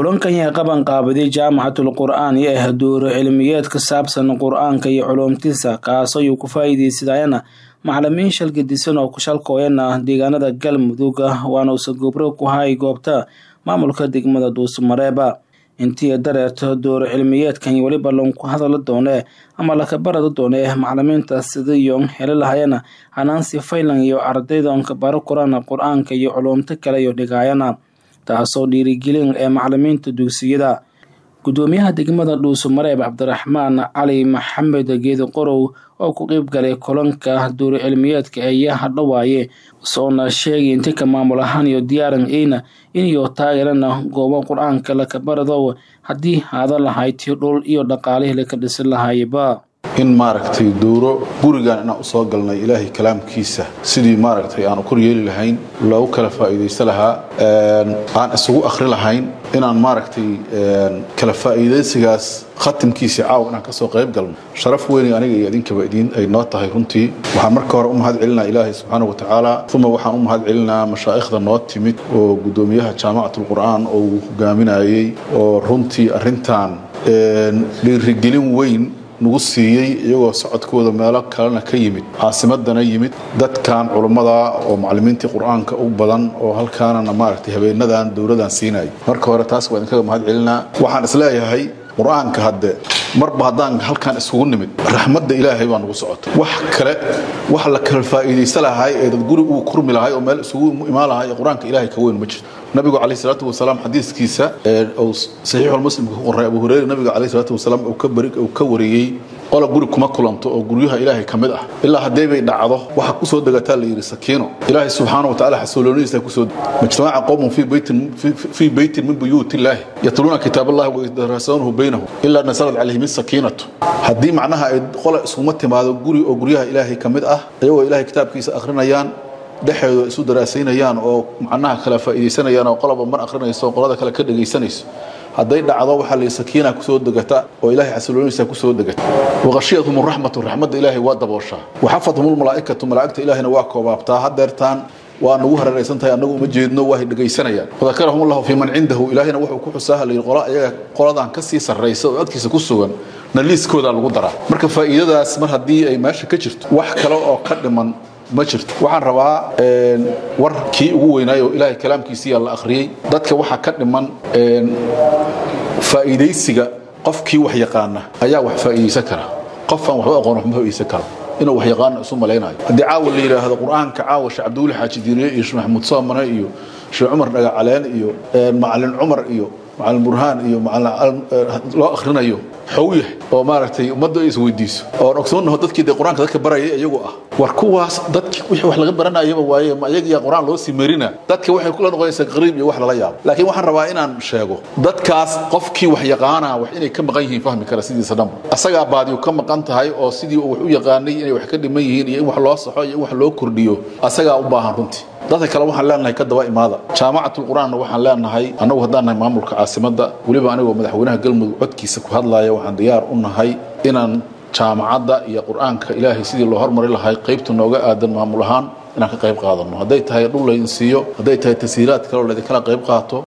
kulankan yaa qaban qaabaday jaamacatul qur'aan iyo ah duuro cilmiyeed ka saabsan qur-aanka iyo culuumtiisa kaasoo uu ku faa'iidaysadayana macalimiin shalgadisan oo ku shalkooyana deegaanada galmudug waana uuse gobro ku hay goobta maamulka degmada dhuusmareeba intii dareerto duuro cilmiyeedkan weliba lanku hadala doone ama lakabarada doone macalimiinta sidiiyo heli lahayana hanaansi faylan iyo ardaydanka baro korana qur-aanka iyo culuumto kale iyo dhigaayana taasoo dhiirigelin ee macalimiinta dugsiyada gudoomiyaha degmada dhuusamareeb cabdiraxmaan cali maxamed geedi qorow oo ku qeyb galay kulanka duuro cilmiyeedka ayaa hadhowaaye soona sheegay inti ka maamul ahaan iyo diyaaran eyna iniyo taageerana goobo qur-aanka lakabarado haddii haada lahayd dhul iyo dhaqaalihii laka dhisin lahaayba in maaragtay duuro gurigan inaan usoo galnay ilaahay kalaamkiisa sidii maaragtay aan kor yeeli lahayn loogu kala faa'iidaysta lahaa aan isugu akhri lahayn inaan maaragtay kala faa'iidaysigaas khatimkiisa caawa inaan kasoo qayb galno sharaf weyn aniga iyo idinkaba idiin ay noo tahay runtii waxaan marka hore u mahad celinaa ilaahay subxaana wa tacaala uma waxaan u mahad celinaa mashaa'ikhda noo timid oo gudoomiyaha jaamacatul qur'aan oo uu hogaaminayey oo runtii arrintan dhiirigelin weyn nagu siiyey iyagoo socodkooda meelo kalena ka yimid caasimadana yimid dadkan culummada oo macalimiintii qur-aanka u badan oo halkaanana maaragtay habeenadan dowladan siinaya marka hore taas waa idinkaga mahad celinaa waxaan isleeyahay qur-aanka hadde marba haddaan halkaan isugu nimid raxmadda ilaahay baa nagu socota wax kale wax la kala faa'iidaysta lahay ee dad guri uu kurmi lahay oo meel isugu imaan lahay ee qur-aanka ilaahay ka weyn ma jirto nabigu calayh salaatu wasalaam xadiiskiisa uu saxiixulmuslimka ku qoray abu hureyre nabiga calayh salaatu wasalaam uu ka bari uu ka wariyey qola guri kuma kulanto oo guryaha ilaahay ka mid ah ilaa haddee bay dhacdo waxa ku soo degataa la yidhi sakiino ilaahay subxaana wa tacaala xasuuloonidiisa kusoo majtamaca qowmun fii beytin fii beytin min buyuuti illaahi yatluuna kitaab allahi wayadarasuunahu baynahum ilaa nasalat calayhim sakiinatu haddii macnaha ay qola iskuma timaado guri oo guryaha ilaahay ka mid ah iyagoo ilaahay kitaabkiisa akhrinayaan dhexeedu isu daraasaynayaan oo macnaha kala faa'iidaysanayaan oo qolaba mar akhrinayso oo qolada kale ka dhegaysanayso hadday dhacdo waxaa la sakiina kusoo degata oo ilaahay xasiloonidiisa kusoo degata waqashiyatuhum raxmatu raxmadda ilaahay waa dabooshaa waxafathum lmalaa'ikatu malaa'igta ilaahayna waa koobaabtaa hadeertaan waa nagu hareeraysan tahay annagu uma jeedno waa dhegaysanayaan wadakarahum allahu fii man cindahu ilaahayna wuxuu ku xusaa layidhi qola iyaga qoladan ka sii sarraysa oo agtiisa ku sugan na liiskoodaa lagu daraa marka faa'iidadaas mar haddii ay meesha ka jirto wax kale oo ka dhiman ma jirto waxaan rabaa war kii ugu weynaay oo ilaahay kalaamkiisiiyaa la akhriyey dadka waxaa ka dhiman faa'iidaysiga qofkii wax yaqaana ayaa wax faa'iidaysan kara qofaan waxba aqoon wax ma faa'iidaysan karo inuu wax yaqaano isu malaynayo haddii caawa la yidhaahdo qur-aanka caawa sheekh cabdiweli xaaji diiriye iyo sheekh maxamuud soomane iyo sheekh cumar dhagacaleen iyo macalin cumar iyo macalin burhaan iyo macalin loo akhrinayo xow yahay oo maaragtay ummadda ay isweydiiso oon ogsoonaho dadkii dee qur-aanka dadka barayay iyagu ah war kuwaas dadki wixii wax laga baranayaba waaye ma iyagiyaa qur-aan loo sii marina dadka waxay kula noqonaysaa qariib iyo wax lala yaabo laakiin waxaan rabaa inaan sheego dadkaas qofkii wax yaqaana wax inay ka maqan yihiin fahmi kara sidiisa dhanba asagaa baadiyu ka maqan tahay oo sidii uu wax u yaqaanay inay wax ka dhiman yihiin iyo in wax loo saxo iyo in wax loo kordhiyo asagaa u baahan runtii dadka kale waxaan leenahay ka daba imaada jaamacatul qur-aanna waxaan leenahay annagu haddaan nahay maamulka caasimadda weliba anigoo madaxweynaha galmudug codkiisa ku hadlaaya waxaan diyaar u nahay inaan jaamacadda iyo qur-aanka ilaahay sidii loo hormari lahay qaybta nooga aadan maamul ahaan inaan ka qayb qaadano hadday tahay dhul laydin siiyo hadday tahay tasiiraad kaleo laydinkala qayb qaato